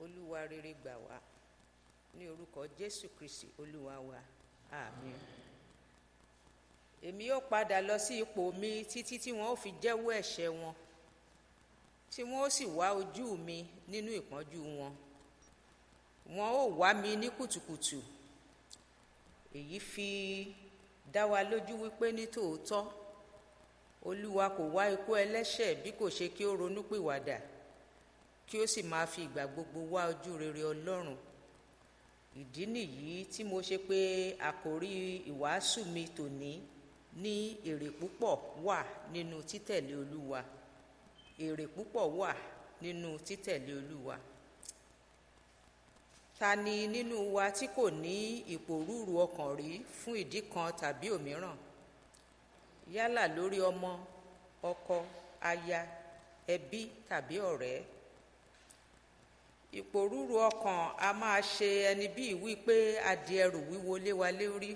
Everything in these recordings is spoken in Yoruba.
olúwa rere gbà wá ní orúkọ jésù kristi olúwa wa àmín èmi yóò padà lọ sí ipò mi títí tí wọn ó fi jẹ́wọ́ ẹ̀ṣẹ̀ wọn tí wọn ó sì wá ojú mi nínú ìpọ́njú wọn wọn ó wá mi ní kùtùkùtù èyí fi dá wa lójú wípé ní tòótọ́ olúwa kò wá ikú ẹlẹ́ṣẹ̀ bí kò ṣe kí ó ronúpìwàdà kí ó sì máa fi ìgbà gbogbo wá ojú rere ọlọ́run ìdí nìyí tí mo ṣe pé àkòrí ìwàásù mi tòní ní èrè púpọ̀ wà nínú títẹ̀lé olúwa èrè púpọ̀ wà nínú títẹ̀lé olúwa ta ni nínú wa tí kò ní ìpòrúurú ọkàn rí fún ìdí kan tàbí òmíràn yálà lórí ọmọ ọkọ aya ẹbí tàbí ọ̀rẹ́ ìpòrúurú ọkàn a máa ṣe ẹni bíi wípé a di ẹrù wíwo lé wa lórí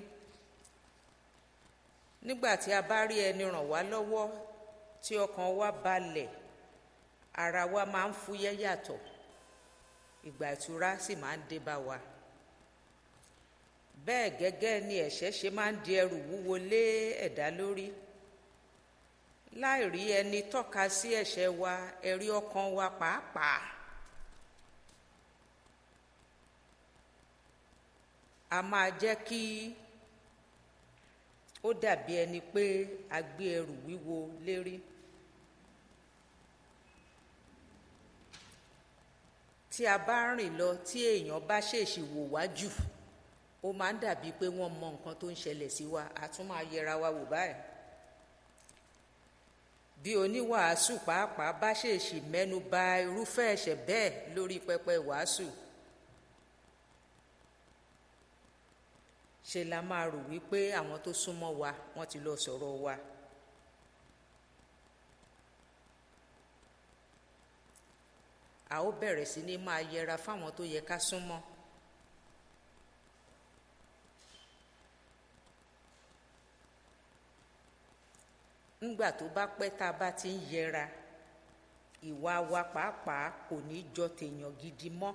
nígbà tí a bá rí ẹni ràn wá lọ́wọ́ tí ọkàn wa balẹ̀ ara wa máa ń fúyẹ́ yàtọ̀ ìgbà ìtura sì máa ń dé bá wa bẹ́ẹ̀ gẹ́gẹ́ ni ẹ̀ṣẹ̀ ṣe máa ń di ẹrù wúwo lé ẹ̀dá lórí láì rí ẹni tọ́ka sí ẹ̀ṣẹ̀ wa ẹ̀rí ọkàn wa pàápàá a máa jẹ́ kí ó dàbí ẹni pé a gbé ẹrù wíwo lérí tí a bá rìn lọ tí èèyàn bá ṣèṣì wò wá jù ó máa ń dàbí pé wọ́n mọ nǹkan tó ń ṣẹlẹ̀ sí wa a tún máa yẹra wa wò báyìí bí oníwàásù pàápàá bá ṣèṣì mẹ́nu ba irúfẹ́ ẹ̀ṣẹ̀ bẹ́ẹ̀ lórí pẹpẹ wàásù ṣe la máa rò wípé àwọn tó súnmọ́ wa wọ́n ti lọ sọ̀rọ̀ wa. a ó bẹ̀rẹ̀ sí ní máa yẹra fáwọn tó yẹ ká súnmọ́. ńgbà tó bá pẹ́ tá a bá ti ń yẹra ìwà wa pàápàá kò ní jọ tèèyàn gidi mọ́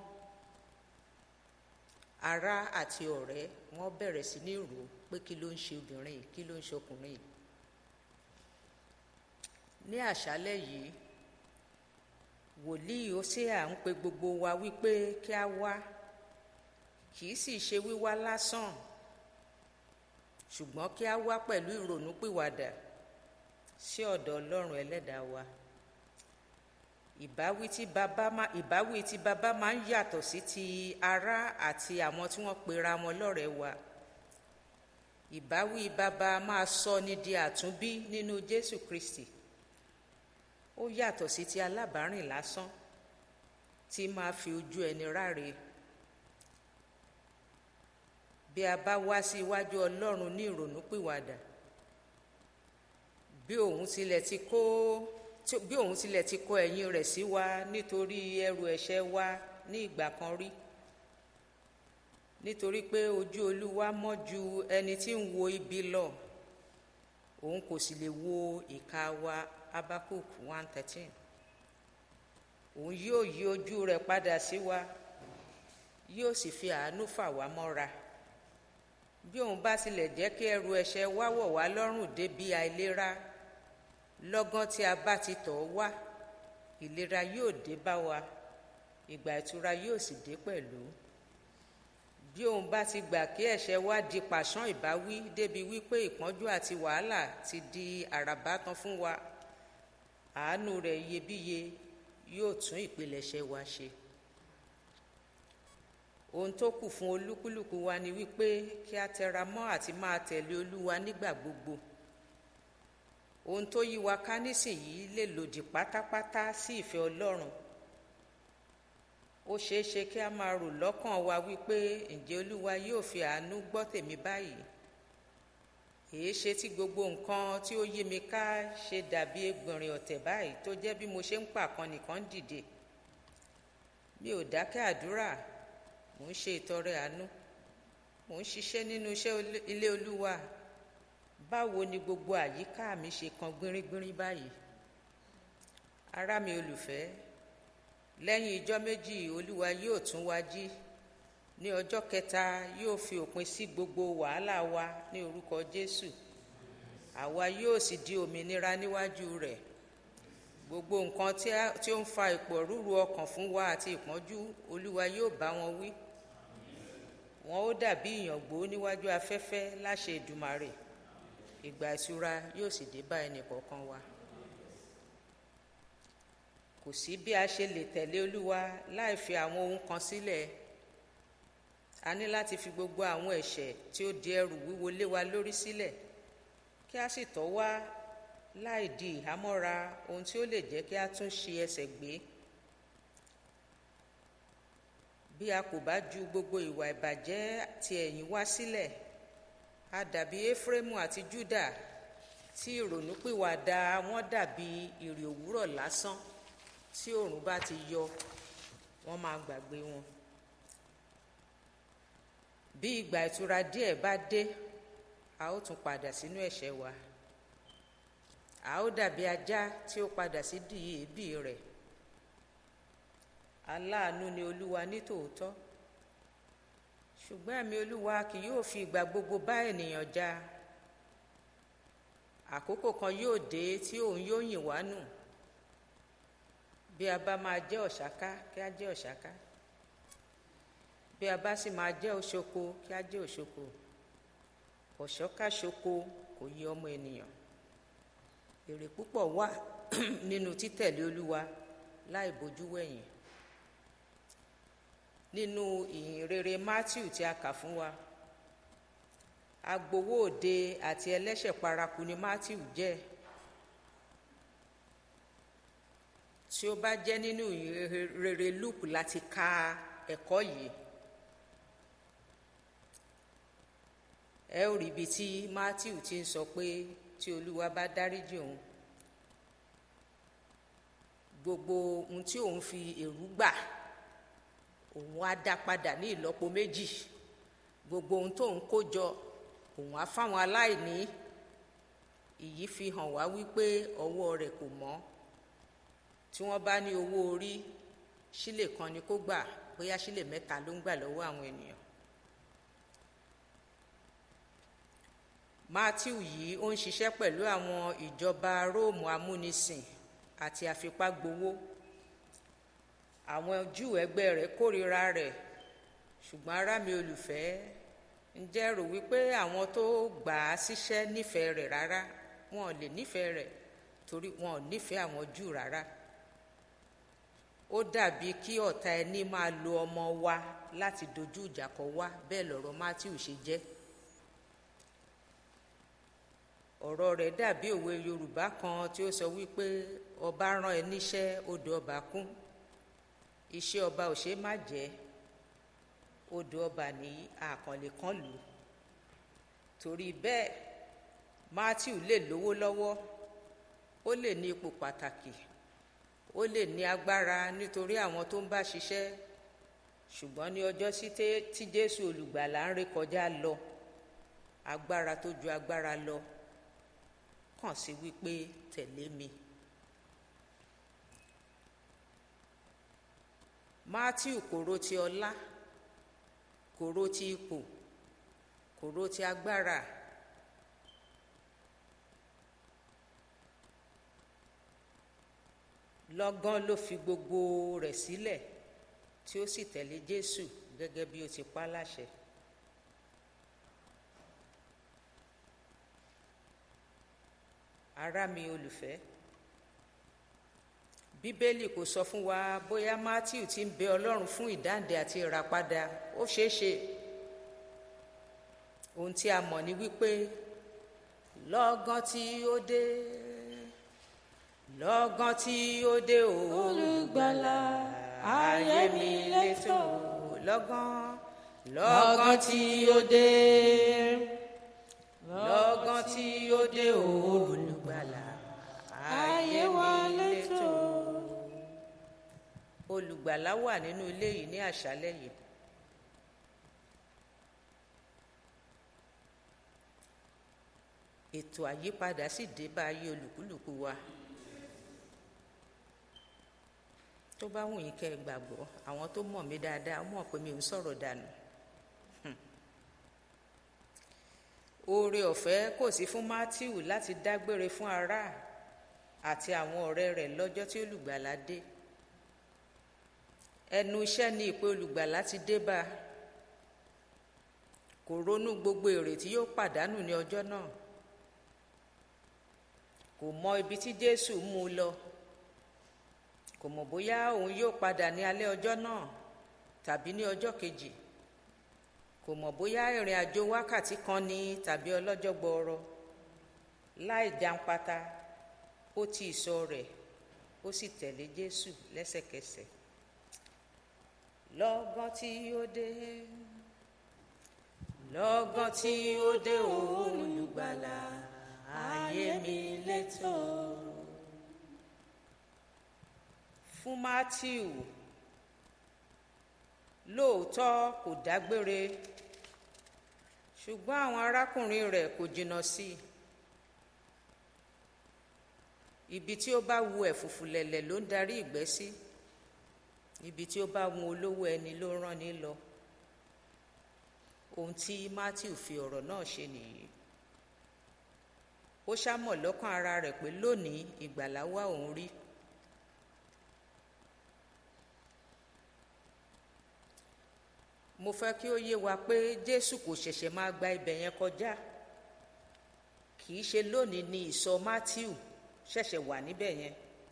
ará àti ọ̀rẹ́ wọ́n bẹ̀rẹ̀ sí ní rò ó pé kí ló ń ṣe obìnrin yìí kí ló ń ṣe ọkùnrin yìí ní àṣálẹ́ yìí wòlíì Hósíà ń pe gbogbo wa wípé kí a wá kì í sì ṣe wíwá lásán ṣùgbọ́n kí a wá pẹ̀lú ìrònúpìwàdà sí ọ̀dọ̀ Ọlọ́run ẹlẹ́dàá wa ìbáwí tí bàbá máa ìbáwí tí bàbá máa ń yàtọ̀ sí ti ará àti àwọn tí wọ́n pera wọn lọ́rẹ̀ẹ́ wa ìbáwí bàbá máa sọ ní di àtúnbí nínú Jésù Kristi ó yàtọ̀ sí ti alábàárìn lásán tí máa fi ojú ẹni ráre bí a bá wá sí iwájú Ọlọ́run ní ìrònúpìwàdà bí òun tilẹ̀ ti kó bí òun tilẹ̀ ti kó ẹ̀yìn rẹ̀ sí wa nítorí ẹrù ẹ̀ṣẹ̀ wa ní ìgbà kan rí nítorí pé ojú Olúwa mọ́ ju ẹni tí ń wo ibi lọ òun kò sì lè wo ìka wa Habakuk one thirteen òun yóò yí ojú rẹ̀ padà sí wa yóò sì fi àánú fà wá mọ́ra bí òun bá tilẹ̀ jẹ́ kí ẹrù ẹ̀ṣẹ̀ wa wọ̀ wá lọ́rùn débi àìlera lọ́gán tí a bá ti tọ̀ wá ìlera yóò dé bá wa ìgbà ìtura yóò sì dé pẹ̀lú bí òun bá ti gbà kí ẹ̀ṣẹ̀ wa di pàṣán ìbáwí débi wípé ìpọ́njú àti wàhálà ti di àràbá tán fún wa àánú rẹ̀ iyebíye yóò tún ìpilẹ̀ṣẹ̀ wa ṣe ohun tó kù fún olúkúlùkù wa ni wípé kí a tẹra mọ́ àti máa tẹ̀lé olúwa nígbà gbogbo ohun tó yí wa ká nísìnyí lè lòdì pátápátá sí ìfẹ́ ọlọ́run ó ṣeé ṣe kí a máa rò lọ́kàn wa wípé ǹjẹ́ olúwa yóò fi àánú gbọ́ tèmi báyìí èé ṣe tí gbogbo nǹkan tí ó yí mi ká ṣe dàbí egbìnrìn ọ̀tẹ̀ báyìí tó jẹ́ bí mo ṣe ń pàkan nìkan dìde mi ò dákẹ́ àdúrà mò ń ṣe ìtọrẹ àánú mò ń ṣiṣẹ́ nínú iṣẹ́ ilé olúwa báwo ni gbogbo àyíká mi ṣe kan gbìnrín-gbìnrín báyìí ará mi olùfẹ́ lẹ́yìn ijọ́ méjì olúwa yóò tún wá jí ní ọjọ́ kẹta yóò fi òpin sí gbogbo wàhálà wa ní orúkọ jésù àwa yóò sì di òmìnira níwájú rẹ̀ gbogbo nǹkan tí ó ń fa ìpòrúru ọkàn fún wa àti ìpọ́njú olúwa yóò bá wọn wí wọn ó dàbí ìyàngbó níwájú afẹ́fẹ́ láṣẹ ìdùmarè ìgbà ìtura yóò sì dé bá ẹnì kọ̀ọ̀kan wa kò sí bí a ṣe lè tẹ̀lé olúwa láì fi àwọn ohun kan sílẹ̀ a ní láti fi gbogbo àwọn ẹ̀ṣẹ̀ tí ó di ẹrù wíwo lé wa lórí sílẹ̀ kí a sì tọ́ wá láì di ìhámọ́ra ohun tí ó lè jẹ́ kí a tún ṣe ẹsẹ̀ gbé bí a kò bá ju gbogbo ìwà ìbàjẹ́ ti ẹ̀yìn wá sílẹ̀ a dàbí éfrémù àti júdà tí ìrònúpìwàdà wọn dàbí ìrì òwúrọ̀ lásán tí oòrùn bá ti yọ wọn máa gbàgbé wọn bí ìgbà ìtura díẹ̀ bá dé a ó tún padà sínú ẹ̀ṣẹ̀ wa a ó dàbí ajá tí ó padà sí dìí èébì rẹ̀ aláàánú ni olúwa ní tòótọ́ ṣùgbọ́n ẹ̀mí olúwa kì yóò fi ìgbà gbogbo bá ènìyàn jà àkókò kan yóò dé tí òun yóò yìn wá nù bí a bá máa jẹ́ ọ̀ṣáká kí a jẹ́ ọ̀ṣáká bí a bá sì máa jẹ́ òṣoko kí a jẹ́ òṣoko ọ̀ṣọ́káṣoko kò yí ọmọ ènìyàn èrè púpọ̀ wà nínú títẹ̀lé olúwa láì bójú wẹ̀yìn nínú ìhìn rere matthew tí a kà fún wa agbowó òde àti ẹlẹ́ṣẹ̀ paraku ni matthew jẹ́ tí ó bá jẹ́ nínú ìhìn rere luke láti ka ẹ̀kọ́ yìí ẹ ó rí ibi tí matthew ti ń sọ pé tí olúwa bá dáríjì òun gbogbo ohun tí òun fi èrú gbà òun á dá padà ní ìlọ́po méjì gbogbo ohun tóun kó jọ òun á fáwọn aláìní èyí fi hàn wá wípé ọwọ́ rẹ̀ kò mọ́ tí wọ́n bá ní owó orí sílè kan ni kó gbà bóyá sílè mẹ́ta ló ń gbà lọ́wọ́ àwọn ènìyàn matthew yìí ó ń ṣiṣẹ́ pẹ̀lú àwọn ìjọba róòmù amúnisìn àti àfipágbowó àwọn júù ẹgbẹ́ rẹ̀ kórìíra rẹ̀ ṣùgbọ́n ará mi olùfẹ́ ǹjẹ́ rò wípé àwọn tó gbà á síṣẹ́ nífẹ̀ẹ́ rẹ̀ rárá wọn ò lè nífẹ̀ẹ́ rẹ̀ torí wọn ò nífẹ̀ẹ́ àwọn júù rárá ó dàbí kí ọ̀tá ẹni máa lo ọmọ wa láti dojú ìjà kọ wá bẹ́ẹ̀ lọ̀rọ̀ matthew ṣe jẹ́ ọ̀rọ̀ rẹ̀ dàbí òwe yorùbá kan tí ó sọ wípé ọba rán ẹ níṣẹ́ odò ọba kún iṣẹ́ ọba ò ṣe má jẹ́ odò ọba ní àkànlé kan lù ú torí bẹ́ẹ̀ matthew lè lówó lọ́wọ́ ó lè ní ipò pàtàkì ó lè ní agbára nítorí àwọn tó ń bá ṣiṣẹ́ ṣùgbọ́n ní ọjọ́ sí tí jésù olùgbàlà ń rékọjá lọ agbára tó ju agbára lọ kàn sí wípé tẹ̀lé mi. matthew kò ro ti ọlá kò ro ti ipò kò ro ti agbára lọ́gán ló fi gbogbo rẹ̀ sílẹ̀ tí ó sì tẹ̀lé jésù gẹ́gẹ́ bí ó ti pa láṣẹ. ará mi olùfẹ́ bíbélì kò sọ fún wa bóyá matthew ti ń bẹ ọlọ́run fún ìdáǹdè àti ìràpadà ó ṣeé ṣe ohun tí a mọ̀ ni wípé lọ́gán tí ó dé lọ́gán tí ó dé olùgbàlà ayé mi létò lọ́gán lọ́gán tí ó dé lọ́gán tí ó dé olùgbàlà ayé wa létò olùgbàlà wà nínú ilé yìí ní àṣálẹ́ yìí ètò àyípadà sì dé bá ayé olùkúlùkù wa tó bá wù yín kẹ́ ẹ gbàgbọ́ àwọn tó mọ̀ mí dáadáa mọ̀ pé mi ò ń sọ̀rọ̀ dànù oore ọ̀fẹ́ kò sí fún Matthew láti dágbére fún ará àti àwọn ọ̀rẹ́ rẹ̀ lọ́jọ́ tí olùgbàlà dé ẹnu iṣẹ́ ni ìpè olùgbàlà ti dé bá a kò ronú gbogbo èrè tí yóò pàdánù ní ọjọ́ náà kò mọ ibi tí Jésù mú un lọ kò mọ̀ bóyá òun yóò padà ní alẹ́ ọjọ́ náà tàbí ní ọjọ́ kejì kò mọ̀ bóyá ìrìn àjò wákàtí kan ní tàbí ọlọ́jọ́ gbọọrọ láì jàǹpátá ó ti ìsọ rẹ̀ ó sì tẹ̀lé Jésù lẹ́sẹ̀kẹsẹ̀ lọ́gán tí ó dé lọ́gán tí ó dé olùgbàlà ayé mi létò fún Matthew lóòótọ́ kò dágbére ṣùgbọ́n àwọn arákùnrin rẹ̀ kò jìnnà sí i ibi tí ó bá wu ẹ̀fùfù lẹ̀lẹ̀ ló ń darí ìgbẹ́ sí ibi tí ó bá wu olówó ẹni ló ń rán ni lọ ohun tí Matthew fi ọ̀rọ̀ náà ṣe nìyí ó ṣàmọ̀ lọ́kàn ara rẹ̀ pé lónìí ìgbàlà wá òun rí mo fẹ́ kí ó yé wa pé Jésù kò ṣẹ̀ṣẹ̀ máa gba ibẹ̀ yẹn kọjá kì í ṣe lónìí ni ìsọ Matthew ṣẹ̀ṣẹ̀ wà níbẹ̀ yẹn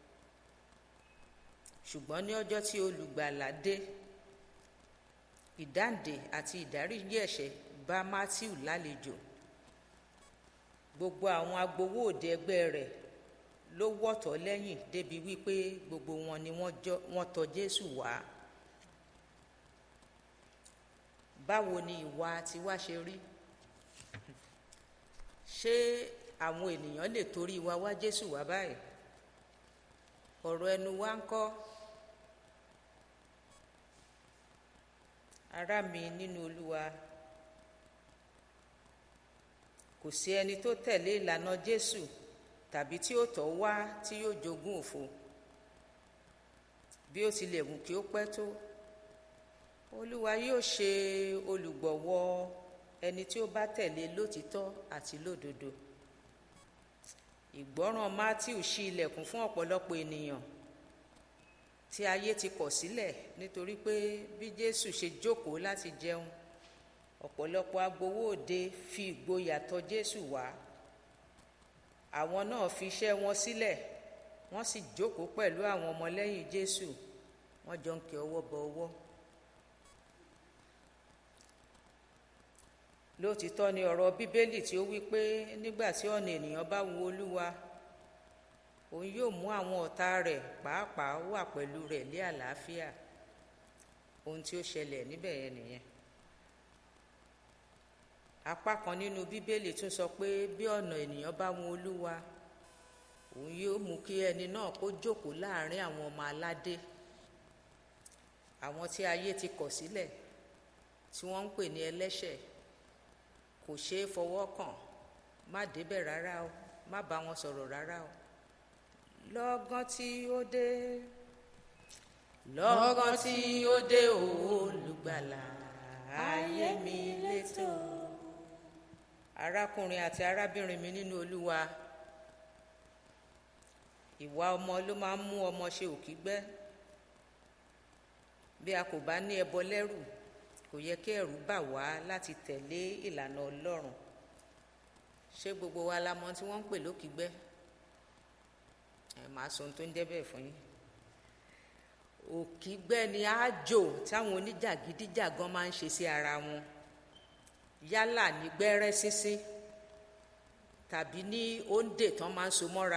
ṣùgbọ́n ní ọjọ́ tí olùgbàlà dé ìdáǹdè àti ìdáríjì ẹ̀ṣẹ̀ bá Matthew lálejò gbogbo àwọn agbowó òde ẹgbẹ́ rẹ̀ ló wọ̀tọ̀ lẹ́yìn débi wípé gbogbo wọn ni wọ́n tọ̀ Jésù wá báwo ni ìwà tiwa ṣe rí ṣé àwọn ènìyàn lè torí wa wá Jésù wá báyìí ọ̀rọ̀ ẹnu wa ń kọ́ ará mi nínú Olúwa kò sí ẹni tó tẹ̀lé ìlànà Jésù tàbí tí ó tọ̀ wá tí yóò jogún òfo bí ó tilẹ̀ wù kí ó pẹ́ tó Olúwa yóò ṣe olùgbọ̀wọ́ ẹni tí ó bá tẹ̀lé lótìtọ́ àti lódodo ìgbọ́ràn Matthew ṣí ilẹ̀kùn fún ọ̀pọ̀lọpọ̀ ènìyàn tí ayé ti kọ̀ sílẹ̀ nítorí pé bí Jésù ṣe jókòó láti jẹun ọ̀pọ̀lọpọ̀ agbowó òde fi ìgboyà tọ̀ Jésù wá àwọn náà fi iṣẹ́ wọn sílẹ̀ wọ́n sì jókòó pẹ̀lú àwọn ọmọlẹ́yìn Jésù wọ́n jọ ń kí ọwọ́ bọ ọwọ́. lóòtítọ́ ni ọ̀rọ̀ bíbélì tí ó wí pé nígbà tí ọ̀nà ènìyàn bá wu olúwa òun yóò mú àwọn ọ̀tá rẹ̀ pàápàá wà pẹ̀lú rẹ̀ lé àlàáfíà ohun tí ó ṣẹlẹ̀ níbẹ̀ yẹn nìyẹn apá kan nínú bíbélì tún sọ pé bí ọ̀nà ènìyàn bá wu olúwa òun yóò mú kí ẹni náà kó jókòó láàrin àwọn ọmọ aládé àwọn tí ayé ti kọ̀ sílẹ̀ tí wọ́n ń pè ní ẹlẹ́ṣẹ̀ kò ṣeé fọwọ́ kàn má débẹ̀ rárá o má bá wọn sọ̀rọ̀ rárá o lọ́gán tí ó dé lọ́gán tí ó dé olùgbàlà ayé mi létò arákùnrin àti arábìnrin mi nínú olúwa ìwà ọmọ ló máa ń mú ọmọ ṣe òkígbẹ́ bí a kò bá ní ẹbọ lẹ́rù kò yẹ kí ẹ̀rù bà wá láti tẹ̀lé ìlànà Ọlọ́run ṣé gbogbo wa la mọ̀ tí wọ́n ń pè lókìgbẹ́ ẹ máa sọ ohun tó ń jẹ́ bẹ́ẹ̀ fún yín òkìgbẹ́ ni àjò táwọn oníjàgídíjàgan máa ń ṣe sí ara wọn yálà ní gbẹ́rẹ́ sínsín tàbí ní òǹdè tán máa ń so mọ́ra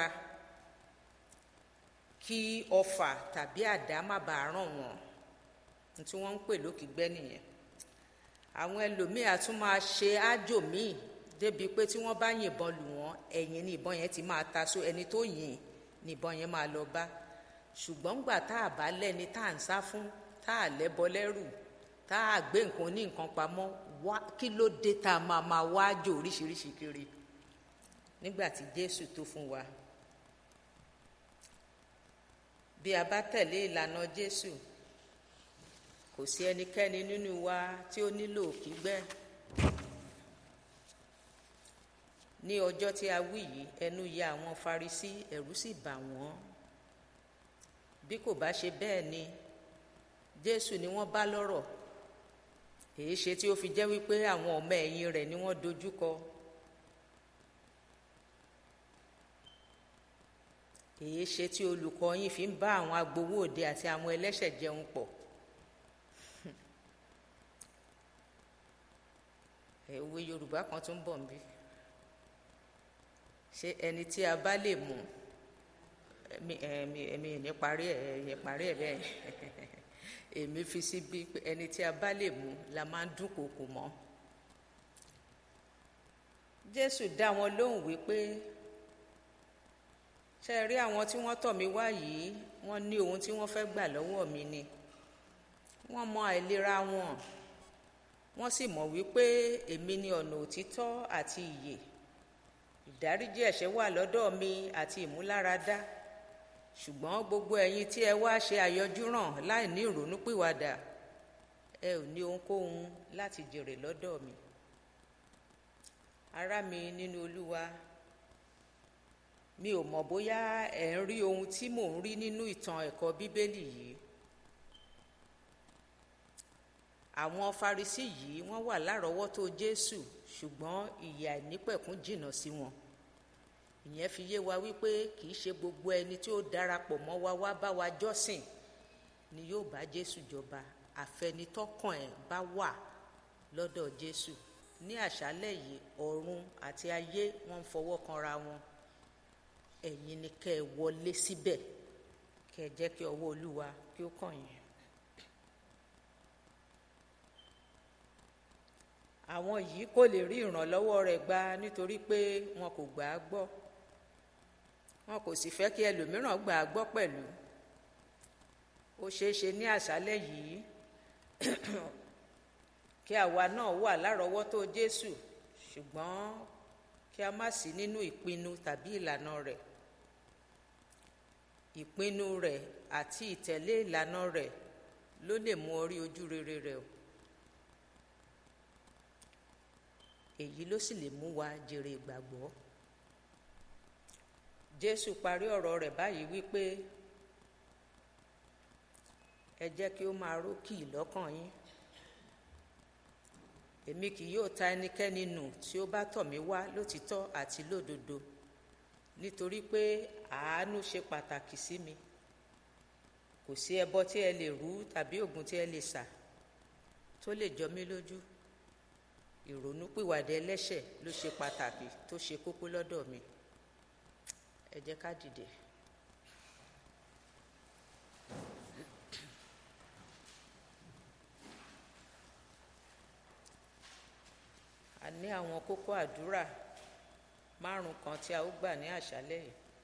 kí ọfà tàbí àdá má bàa ràn wọ́n tí wọ́n ń pè lókìgbẹ́ nìyẹn àwọn ẹlòmíì á tún máa ṣe ájò míì débi pé tí wọ́n bá yìnbọn lù wọ́n ẹ̀yìn ni ìbọn yẹn ti máa ta so ẹni tó yìn ni ìbọn yẹn máa lọ bá ṣùgbọ́n gbà tá a bá lẹ́ni tá à ń sá fún tá a lẹ́bọ lẹ́rù tá a gbé nǹkan ní nǹkan pamọ́ wá kí ló dé tá a máa máa wá ájò oríṣiríṣi kiri nígbà tí Jésù tó fún wa bí a bá tẹ̀lé ìlànà jésù kò sí ẹnikẹ́ni nínú wa tí ó nílò kígbẹ́ ní ọjọ́ tí a wí yìí ẹnu ya àwọn farisí ẹ̀rù sì bà wọ́n bí kò bá ṣe bẹ́ẹ̀ ni jésù ni wọ́n bá lọ́rọ̀ èyí ṣe tí ó fi jẹ́ wípé àwọn ọmọ ẹ̀yìn rẹ̀ ni wọ́n dojúkọ èyí ṣe tí olùkọ́ yín fi ń bá àwọn agbowó òde àti àwọn ẹlẹ́ṣẹ̀ jẹun pọ̀ òwe yorùbá kan tún bọ̀ nbí ṣé ẹni tí a bá lè mú ẹmi ẹmi ẹmi ní parí ẹ ẹ parí ẹ bẹ́ẹ̀ èmi fi síbi pé ẹni tí a bá lè mú la máa ń dúnkòokò mọ́ jésù dá wọn lóhùn wípé ṣe rí àwọn tí wọ́n tọ̀ mí wá yìí wọ́n ní ohun tí wọ́n fẹ́ gbà lọ́wọ́ mi ni wọ́n mọ àìlera wọn wọ́n sì mọ̀ wípé èmi ni ọ̀nà òtítọ́ àti ìyè ìdáríjì ẹ̀ṣẹ̀ wà lọ́dọ̀ mi àti ìmúláradá ṣùgbọ́n gbogbo ẹ̀yin tí ẹ wá ṣe àyọjúràn láì ní ìrònúpìwàdà ẹ ò ní ohunkóhun láti jèrè lọ́dọ̀ mi ará mi nínú olúwa mi ò mọ̀ bóyá ẹ̀ ń rí ohun tí mò ń rí nínú ìtàn ẹ̀kọ́ bíbélì yìí àwọn farisí yìí wọ́n wà lárọ̀ọ́wọ́tó jésù ṣùgbọ́n ìyà ìnípẹ̀kún jìnnà sí wọn ìyẹn fi yé wa wípé kì í ṣe gbogbo ẹni tí ó darapọ̀ mọ́ wa wá bá wa jọ́sìn ni yóò bá jésù jọba àfẹnitọ́kàn ẹ̀ bá wà lọ́dọ̀ jésù ní àṣálẹ̀ yìí ọ̀run àti ayé wọ́n ń fọwọ́ kanra wọn ẹ̀yin ni kẹ́ ẹ wọlé síbẹ̀ kẹ́ ẹ jẹ́ kí ọwọ́ olúwa kí ó kàn yín. àwọn yìí kò lè rí ìrànlọ́wọ́ rẹ̀ gbà nítorí pé wọn kò gbà á gbọ́ wọn kò sì fẹ́ kí ẹlòmíràn gbà á gbọ́ pẹ̀lú ó ṣeé ṣe ní àṣálẹ́ yìí kí àwa náà wà lárọ̀ọ́wọ́tó Jésù ṣùgbọ́n kí a má sí nínú ìpinnu tàbí ìlànà rẹ̀ ìpinnu rẹ̀ àti ìtẹ̀lé ìlànà rẹ̀ ló lè mú ọ rí ojú rere rẹ̀ o. èyí ló sì lè mú wa jèrè ìgbàgbọ́ jésù parí ọ̀rọ̀ rẹ̀ báyìí wípé ẹ jẹ́ kí ó máa rókì lọ́kàn yín èmi kì yóò ta ẹnikẹ́ni nù tí ó bá tọ̀ mí wá lótìtọ́ àti lódodo nítorí pé àánú ṣe pàtàkì sí mi kò sí ẹbọ tí ẹ lè rú tàbí ògùn tí ẹ lè sà tó lè jọ mí lójú ìrònúpìwàdà ẹlẹ́ṣẹ̀ ló ṣe pàtàkì tó ṣe kókó lọ́dọ̀ mi ẹ jẹ́ ká dìde. a ní àwọn kókó àdúrà márùn kan tí a ó gbà ní àṣálẹ́ yìí